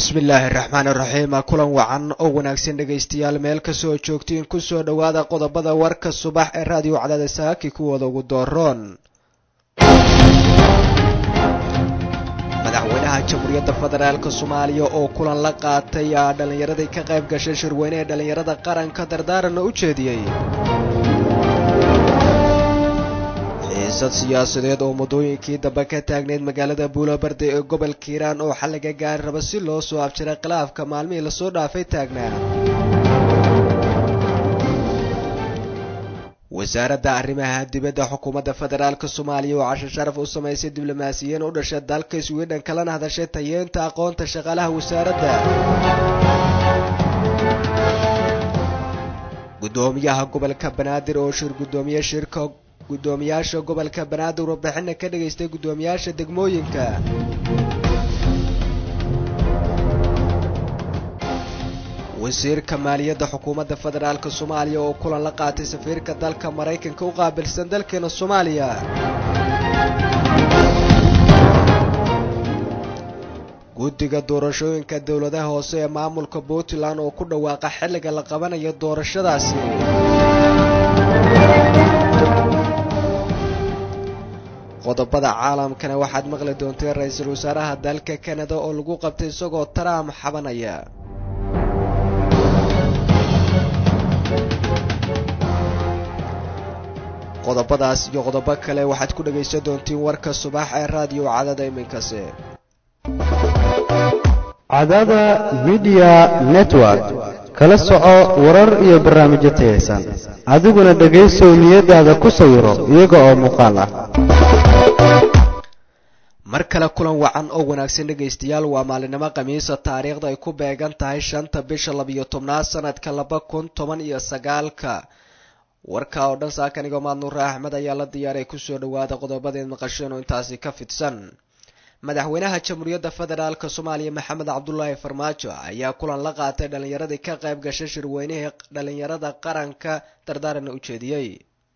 bismillaahi raxmaan iraxiim kulan wacan oo wanaagsan dhegaystayaal meel kasoo joogtiin kusoo dhowaada qodobada warka subax ee raadiyo cadaada saaki kuwooda ugu dooroon madaxweynaha jamhuuriyadda federaalk soomaaliya oo kulan la qaatay dhallinyaradii ka qayb gashay shirweyne ee dhallinyarada qaranka dardaaranna u jeediyey xiisad siyaasadeed oo muddooyinkii dambe ka taagneyd magaalada buulabarde ee gobolka hiiraan oo xalliga gaari raba si loo soo abjiray khilaafka maalmihii lasoo dhaafay taagnaa wasaaradda arrimaha dibadda xukuumadda federaalk soomaaliya oo casho sharaf u samaysay diblomaasiyiin u dhashay dalka sweden kalana hadashay tayeenta aqoonta shaqaalaha wasaaradda guddoomiyaha gobolka banaadir oo shir guddoomiye shirka guddoomiyaasha gobolka banaadir warbixina ka dhagaystay guddoomiyaasha degmooyinka wasiirka maaliyadda xukuumadda federaalk soomaaliya oo kulan la qaatay safiirka dalka maraykanka u qaabilsan dalkeena soomaaliya guddiga doorashooyinka dowladaha hoose ee maamulka puntland oo ku dhawaaqa xilliga la qabanayo doorashadaasi qodobada caalamkana waxaad maqli doonteen ra-iisul wasaaraha dalka kanada oo lagu qabtay isagoo trump xabanaya qodobadaas iyo qodobo kale waxaad ku dhagaysan doontiin warka subax ee raadiyo cadada iminkasi cadada midiya network kala soco warar iyo barnaamijyo tayaysan adiguna dhegaysow niyadaada ku sawiro iyaga oo muuqaal ah mar kale kulan wacan oo wanaagsan dhegaystayaal waa maalinimo khamiisa taariikhda ay ku beegan tahay shanta bisha labiyo tobnaad sanadka laba kun toban iyo sagaalka warka oo dhan saakanigo maadnuure axmed ayaa la diyaaray kusoo dhawaada qodobadeed maqasheen oo intaasi ka fidsan madaxweynaha jamhuuriyadda federaalk soomaaliya maxamed cabdulaahi farmaajo ayaa kulan la qaatay dhallinyaradii ka qayb gashay shirweynihii dhallinyarada qaranka dardaaranna u jeediyey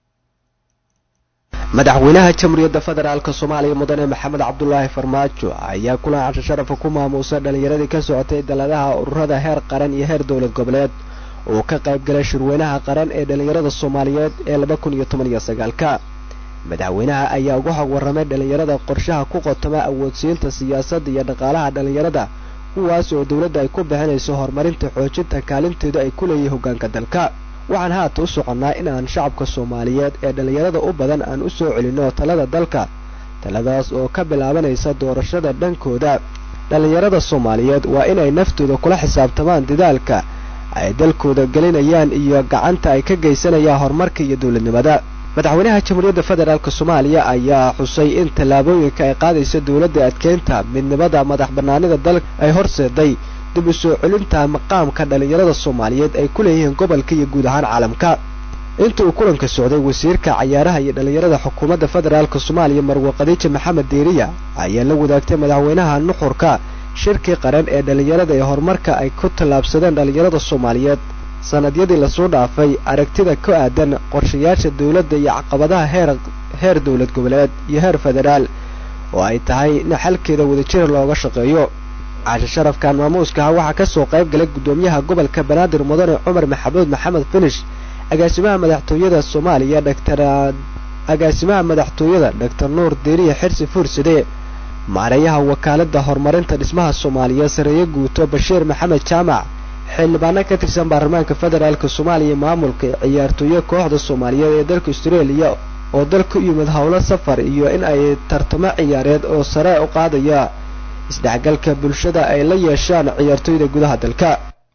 madaxweynaha jamhuuriyadda federaalk soomaaliya mudane maxamed cabdulaahi farmaajo ayaa kulan casho sharafa ku maamuusay dhallinyaradii ka socotay daladaha ururada heer qaran iyo heer dowlad goboleed oo ka qayb galay shirweynaha qaran ee dhallinyarada soomaaliyeed ee laba kun iyo toban iyo sagaalka madaxweynaha ayaa uga xog warramay dhallinyarada qorshaha ku qotoma awoodsiinta siyaasadda iyo dhaqaalaha dhallinyarada kuwaas oo dowladda ay ku bixinayso horumarinta xoojinta kaalinteedu ay ku leeyihin hoggaanka dalka waxaan haata u soconnaa inaan shacabka soomaaliyeed ee dhallinyarada u badan aan u soo celinno talada dalka taladaas oo ka bilaabanaysa doorashada dhankooda dhallinyarada soomaaliyeed waa inay naftooda kula xisaabtamaan dadaalka ay dalkooda gelinayaan iyo gacanta ay ka geysanayaan horumarka iyo dowladnimada madaxweynaha jamhuuriyadda federaalk soomaaliya ayaa xusay in tallaabooyinka ay qaadaysa dowladda adkeynta midnimada madax bannaanida dalka ay horseeday dib u soo celinta maqaamka dhallinyarada soomaaliyeed ay ku leeyihiin gobolka iyo guud ahaan caalamka inta uu kulanka socday wasiirka cayaaraha iyo dhallinyarada xukuumadda federaalk soomaaliya marwe khadiija maxamed deeriya ayaa la wadaagtay madaxweynaha nuxurka shirkii qaran ee dhallinyarada ee horumarka ay ku tallaabsadeen dhallinyarada soomaaliyeed sanadyadii lasoo dhaafay aragtida ku aadan qorshayaasha dowladda iyo caqabadaha heer heer dowlad goboleed iyo heer federaal oo ay tahay in xalkeeda wadajir looga shaqeeyo casho sharafkan maamuuskaha waxaa ka soo qayb galay guddoomiyaha gobolka banaadir mudane cumar maxamuud maxamed finish agaasimaha madaxtooyada soomaaliya dhaktar agaasimaha madaxtooyada dhaktar nuur deeriya xirsi fuursade maareeyaha wakaaladda horumarinta dhismaha soomaaliya sareeye guuto bashiir maxamed jaamac xildhibaano ka tirsan baarlamaanka federaalk soomaaliya maamulka ciyaartooye kooxda soomaaliyeed ee dalka austraeliya oo dalka u yimid howlo safar iyo in ay tartamo ciyaareed oo sare u qaadaya isdhexgalka bulshada ay la yeeshaan ciyaartooyda gudaha dalka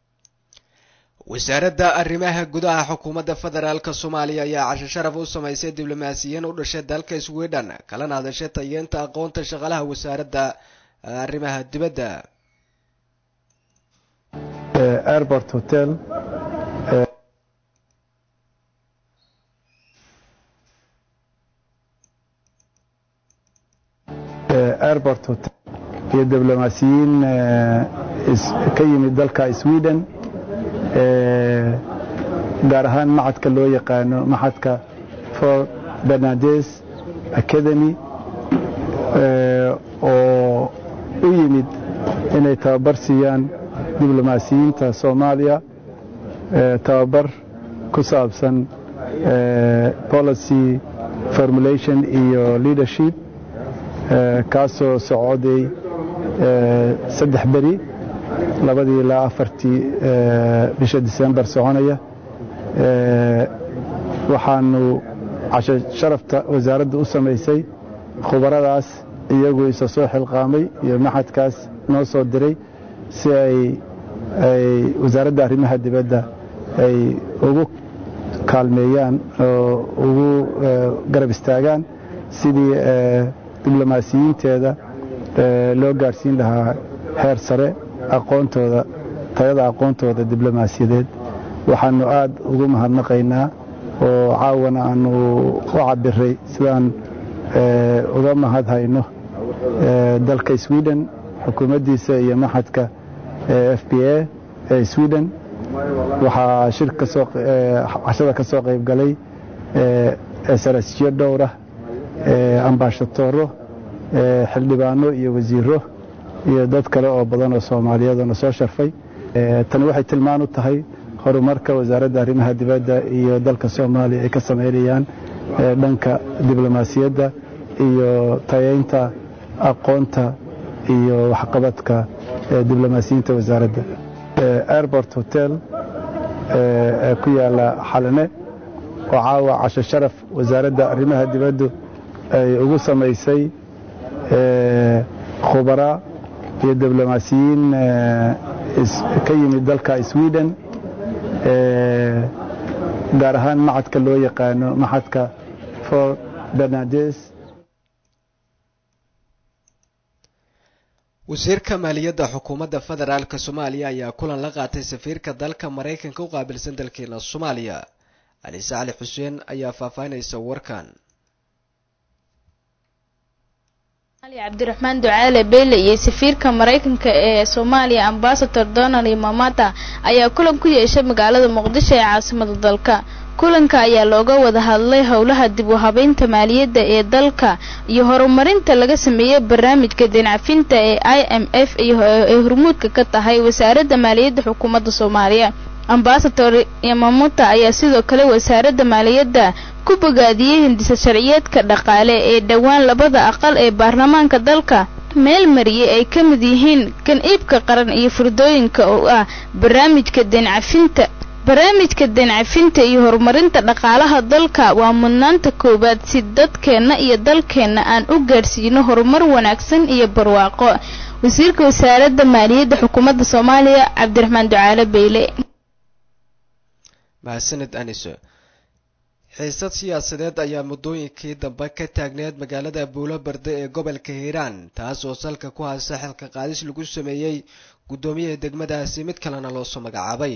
wasaaradda arrimaha gudaha xukuumadda federaalk soomaaliya ayaa casho sharaf u samaysay diblomaasiyiin u dhashay dalka sweden kalana hadashay tayeenta aqoonta shaqaalaha wasaaradda arrimaha dibadda airport hotel airport hotel iyo diblomaasiyiin ka yimid dalka sweden gaar ahaan maxadka loo yaqaano maxadka for bernades academy oo u yimid inay tababar siiyaan diblomaasiyiinta soomaaliya tababar ku saabsan policy formulation iyo leadership kaasoo socday saddex beri labadii ilaa afartii bisha disembar soconaya waxaanu casho sharafta wasaaradda u samaysay khubaradaas iyagu isa soo xilqaamay iyo maxadkaas noo soo diray si ay ay wasaaradda arrimaha dibadda ay ugu kaalmeeyaan oo ugu garab istaagaan sidii diblomaasiyiinteeda loo gaarsiin lahaa heer sare aqoontooda tayada aqoontooda diblomaasiyadeed waxaanu aad ugu mahadnaqaynaa oo caawana aanu u cabiray sidaan uga mahad hayno dalka sweden xukuumaddiisa iyo maxadka f b a ee sweden waxaa shir kasoo cashada ka soo qayb galay sarasjiyo dhowrah ambaashatooro xildhibaano iyo wasiiro iyo dad kale oo badan oo soomaaliyeedona soo sharfay tani waxay tilmaan u tahay horumarka wasaaradda arrimaha dibadda iyo dalka soomaaliya ay ka samaynayaan dhanka diblomaasiyadda iyo tayaynta aqoonta iyo waxqabadka diblomaasiyiinta wasaaradda airport hotel ee ku yaala xalane oo caawa casho sharaf wasaaradda arrimaha dibaddu ay ugu samaysay khubaraa iyo diblomaasiyiin ka yimid dalka sweden gaar ahaan maxadka loo yaqaano maxadka for bernades wasiirka maaliyadda xukuumadda federaalk soomaaliya ayaa kulan la qaatay safiirka dalka maraykanka u qaabilsan dalkeena soomaaliya caliise cali xuseen ayaa faahfaahinaysa warkan cabdiraxmaan ducaale beyle iyo safiirka maraykanka ee soomaaliya ambasador donald mamata ayaa kulan ku yeeshay magaalada muqdisho ee caasimada dalka kulanka ayaa looga wada hadlay howlaha dib u habeynta maaliyadda ee dalka iyo horumarinta laga sameeyey barnaamijka deencafinta ee i m f ee hormuudka ka tahay wasaaradda maaliyadda xukuumadda soomaaliya ambasador yamamuta ayaa sidoo kale wasaaradda maaliyadda ku bogaadiyey hindisa sharciyeedka dhaqaale ee dhowaan labada aqal ee baarlamaanka dalka meel mariyey ay ka mid yihiin kan iibka qaran iyo furdooyinka oo ah barnaamijka deencafinta barnaamijka deencafinta iyo horumarinta dhaqaalaha dalka waa mudnaanta koowaad si dadkeenna iyo dalkeenna aan u gaadhsiino horumar wanaagsan iyo barwaaqo wasiirka wasaaradda maaliyadda xukuumadda soomaaliya cabdiraxmaan ducaale beyle mahadsaned aniso xiisad siyaasadeed ayaa muddooyinkii dambe ka taagneed magaalada buulo barde ee gobolka hiiraan taas oo salka ku haysa xilka qaadis lagu sameeyey guddoomiyaha degmadaasi mid kalena loosoo magacaabay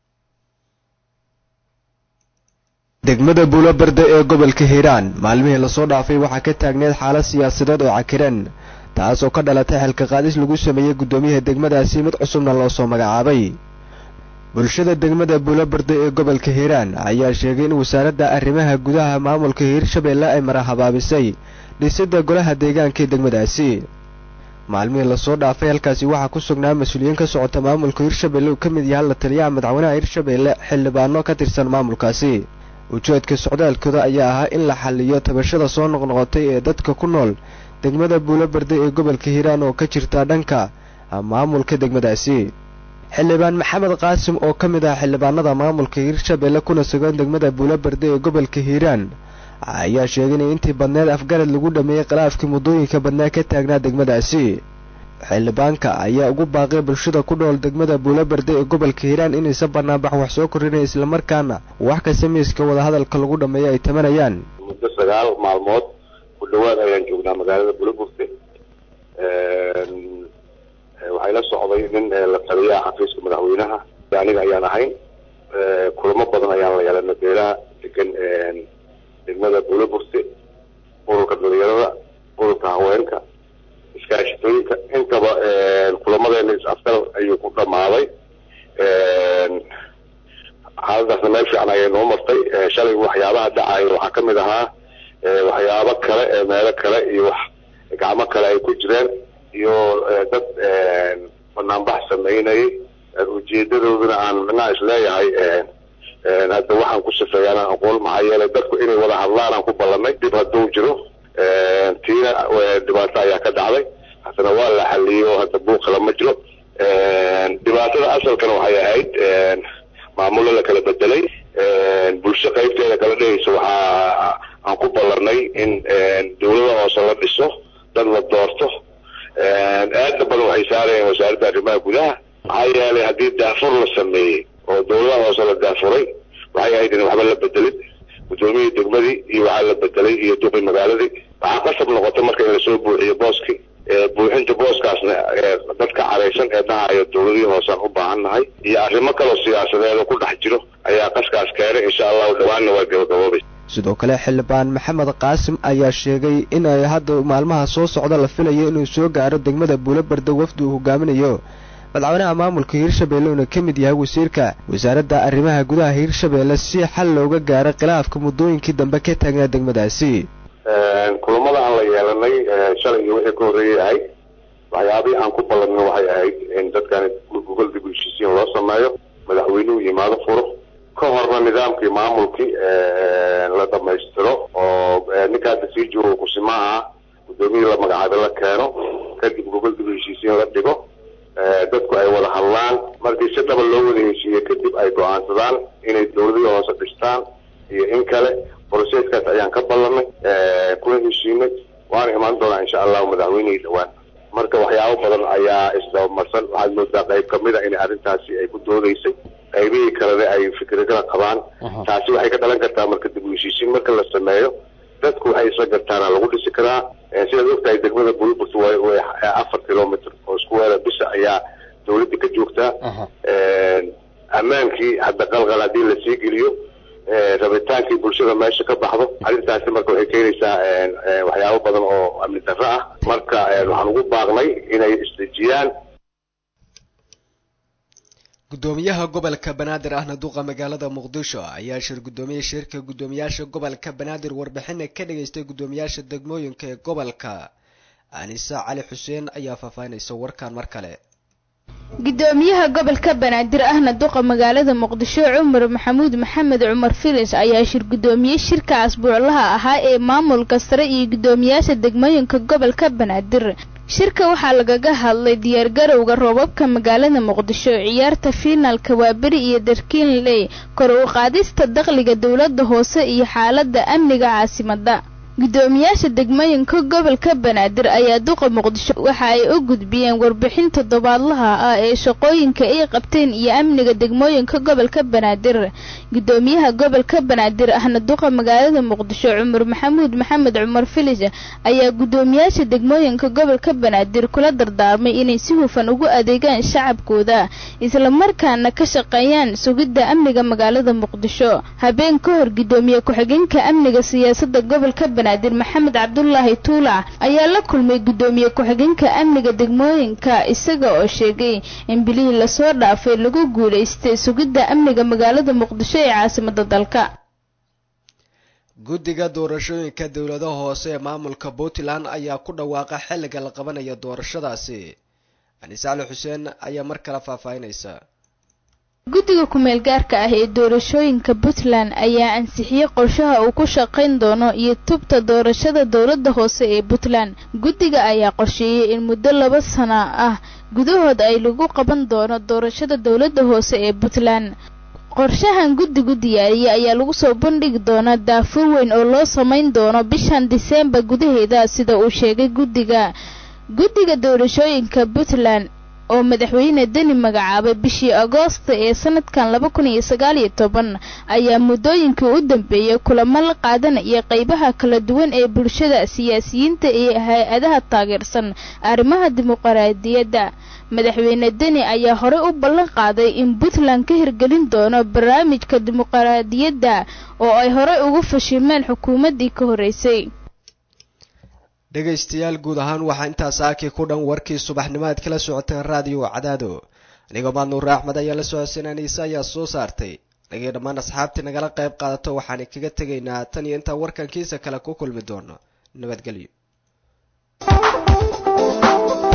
degmada buulo barde ee gobolka hiiraan maalmihii lasoo dhaafay waxaa ka taagneed xaalad siyaasadeed oo cakiran taas oo ka dhalatay xilka qaadis lagu sameeyey guddoomiyaha degmadaasi mid cusubna loosoo magacaabay bulshada degmada buulobarde ee gobolka hiiraan ayaa sheegay in wasaaradda arrimaha gudaha maamulka hiirshabeelle ay marahabaabisay dhisidda golaha deegaanka ee degmadaasi maalmihii lasoo dhaafay halkaasi waxaa ku sugnaa mas-uuliyiin ka socota maamulka hiirshabeelle uu ka mid yahay la taliyaha madaxweynaha hiirshabeelle xildhibaano ka tirsan maamulkaasi ujeedka socdaalkooda ayaa ahaa in la xalliyo tabashada soo noqnoqotay ee dadka ku nool degmada buulobarde ee gobolka hiiraan oo ka jirta dhanka maamulka degmadaasi xildhibaan maxamed qaasim oo ka mid ah xildhibaanada maamulka hiirshabeelle kuna sugan degmada buulobarde ee gobolka hiiraan ayaa sheegay in intii badneed afgarad lagu dhameeyey khilaafkii muddooyinka badnaa ka taagnaa degmadaasi xildhibaanka ayaa ugu baaqay bulshada ku dhool degmada buulobarde ee gobolka hiiraan inaysan banaanbax wax soo kordhinay islamarkaana wax kasta miiska wadahadalka lagu dhameeyo ay tamanayaan muddo sagaal maalmood ku dhowaad ayaan joognaa magaalada buuloburte waxay la socday nin la taliya ah xafiiska madaxweynaha aniga ayaan ahayn kulamo badan ayaan la yeelanay beelaha degan degmada buuloburte ururka dhalinyarada ururka haweenka iskaashitooyinka intaba kulamadeena is-afgal ayuu ku dhamaaday xaaladaasna meel fiican ayay noo martay shalay waxyaabaha dhacaya waxaa ka mid ahaa waxyaabo kale meelo kale iyo wax gacmo kale ay ku jireen iyo dad banaanbax sameynayay ujeedadooduna aan micnaha isleeyahay hadda waxaan ku sifeeyaan aqoon maxaa yeelay dadku inay wada hadlaan aan ku ballanay dib hadduu jiro tiina dhibaato ayaa ka dhacday haddana waa la xaliyey oo hadda buuqala ma jiro dhibaatada asalkana waxay ahayd maamulo la kala bedelay bulsho qaybteeda kala dhehaysa waxaa aan ku ballanay in dawlada hoose la dhiso dad la doorto aada badan waxay saarayeen wasaaradda arrimaha gudaha maxaa yeelay haddii daafur la sameeyey oo dawladaha hoose la daafuray waxay ahayd in waxba la bedelin guddoomiyii degmadii iyo waxaa la bedelay iyo duqi magaaladii waxaa qasab noqota marka in lasoo buuxiyo booskii buuxinta booskaasna dadka caraysan ee dhahayo dawladihii hoosaan u baahan nahay iyo arrimo kaloo siyaasadeed oo ku dhex jiro ayaa qaskaas keenay insha allahu dhawaanna waa gabagaboobaysa sidoo kale xildhibaan maxamed qaasim ayaa sheegay in ay hadda maalmaha soo socda la filayo inuu soo gaaro degmada buulobarda wafdi uu hogaaminayo madaxweynaha maamulka hiirshabeelle uuna ka mid yahay wasiirka wasaaradda arrimaha gudaha hiirshabeelle si xal looga gaaro khilaafka muddooyinkii dambe ka taagnaa degmadaasi kulamada aan la yeelanay shalay iyo wixii ka horreeyay ahayd waxyaabihii aan ku ballanno waxay ahayd in dadkan gogol dib u heshiisiin loo sameeyo madaxweynuhu yimaado furo ka horna nidaamkii maamulkii la dhamaystiro oo ninka hadda sii joogo kusimaaha guddoomiyii la magacaabay la keeno kadib gogol dib u heshiisiin la dhigo dadku ay wada hadlaan markii si dhaba loo wada heshiiye kadib ay go-aansadaan inay dawladihii hoose dhistaan iyo in kale broseskaas ayaan ka ballanay kuna heshiinay waana imaan doonaa insha allahu madaxweynihii dhowaan marka waxyaabo badan ayaa isdabamarsan waxaad moodaa qayb kamid a in arrintaasi ay ku doodaysay qaybihii kalena ay fikradada qabaan taasi waxay ka dhalan kartaa marka dib u heshiisiin marka la sameeyo dadku waxay isla gartaana lagu dhisi karaa sidaad ogtahay degmada bulburt way afar kilomitr oo isku weera bisha ayaa dawladda ka joogtaa ammaankii hadda qalqal haddii lasii geliyo rabitaankii bulshada meesha ka baxdo arrintaasi marka waxay keenaysaa waxyaabo badan oo amni darro ah marka waxaan ugu baaqnay inay isdejiyaan gudoomiyaha gobolka banaadir ahna duqa magaalada muqdisho ayaa shir guddoomiye shirka guddoomiyaasha gobolka banaadir warbixina ka dhageystay guddoomiyaasha degmooyinka ee gobolka anisa cali xuseen ayaa faahfaahinaysa warkan mar kale gudoomiyaha gobolka banaadir ahna duqa magaalada muqdisho cumar maxamuud maxamed cumar filis ayaa shir guddoomiye shirka asbuuclaha ahaa ee maamulka sare iyo guddoomiyaasha degmooyinka gobolka banaadir shirka waxaa lagaga hadlay diyaargarowga roobabka magaalada muqdisho ciyaarta fiinaalka waaberi iyo darkiinley kor u qaadista dakhliga dowladda hoose iyo xaaladda amniga caasimadda guddoomiyaasha degmooyinka gobolka banaadir ayaa duqa muqdisho waxa ay u gudbiyeen warbixin toddobaadlaha ah ee shaqooyinka ay qabteen iyo amniga degmooyinka gobolka banaadir guddoomiyaha gobolka banaadir ahna duqa magaalada muqdisho cumar maxamuud maxamed cumar filis ayaa guddoomiyaasha degmooyinka gobolka banaadir kula dardaarmay inay si hufan ugu adeegaan shacabkooda islamarkaana ka shaqeeyaan sugidda amniga magaalada muqdisho habeen ka hor guddoomiye ku-xigeenka amniga siyaasada gobolka banaadir maxamed cabdulaahi tuulac ayaa la kulmay guddoomiye ku-xigeenka amniga degmooyinka isaga oo sheegay in bilihii lasoo dhaafay lagu guulaystay sugidda amniga magaalada muqdisho ee caasimada dalka guddiga doorashooyinka dowladaha hoose ee maamulka puntland ayaa ku dhawaaqa xilliga la qabanayo doorashadaasi anise cali xuseen ayaa mar kale faahfaahinaysa guddiga kumeel gaarka ah ee doorashooyinka puntland ayaa ansixiyey qorshaha uu ku shaqayn doono iyo tubta doorashada dowladda hoose ee puntland guddiga ayaa qorsheeyey in muddo laba sana ah gudahood ay lagu qaban doono doorashada dowladda hoose ee puntland qorshahan guddigu diyaariyey ayaa lagu soo bandhigi doonaa daafur weyn oo loo samayn doono bishan diseembar gudaheeda sida uu sheegay guddiga guddiga doorashooyinka puntland oo madaxweyne deni magacaabay bishii agoosta ee sanadkan laba kun iyo sagaal iyo toban ayaa muddooyinkii u dambeeyey kulamo la qaadanaya qeybaha kala duwan ee bulshada siyaasiyiinta iyo hay-adaha taageersan arrimaha dimuqraadiyadda madaxweyne deni ayaa horey u ballan qaaday in puntland ka hirgelin doono barnaamijka dimuqraadiyadda oo ay horey ugu fashilmeen xukuumaddii ka horreysay dhegaystayaal guud ahaan waxaa intaas aakii ku dhan warkii subaxnimo aad kala socoteen raadiyo cadaado anigoo maadnuure axmed ayaa la socodsanaa niise ayaa soo saartay anagii dhammaan asxaabtii nagala qayb qaadato waxaan kaga tegaynaa tan iyo intaan warkankiisa kale ku kulmi doono nabadgelyo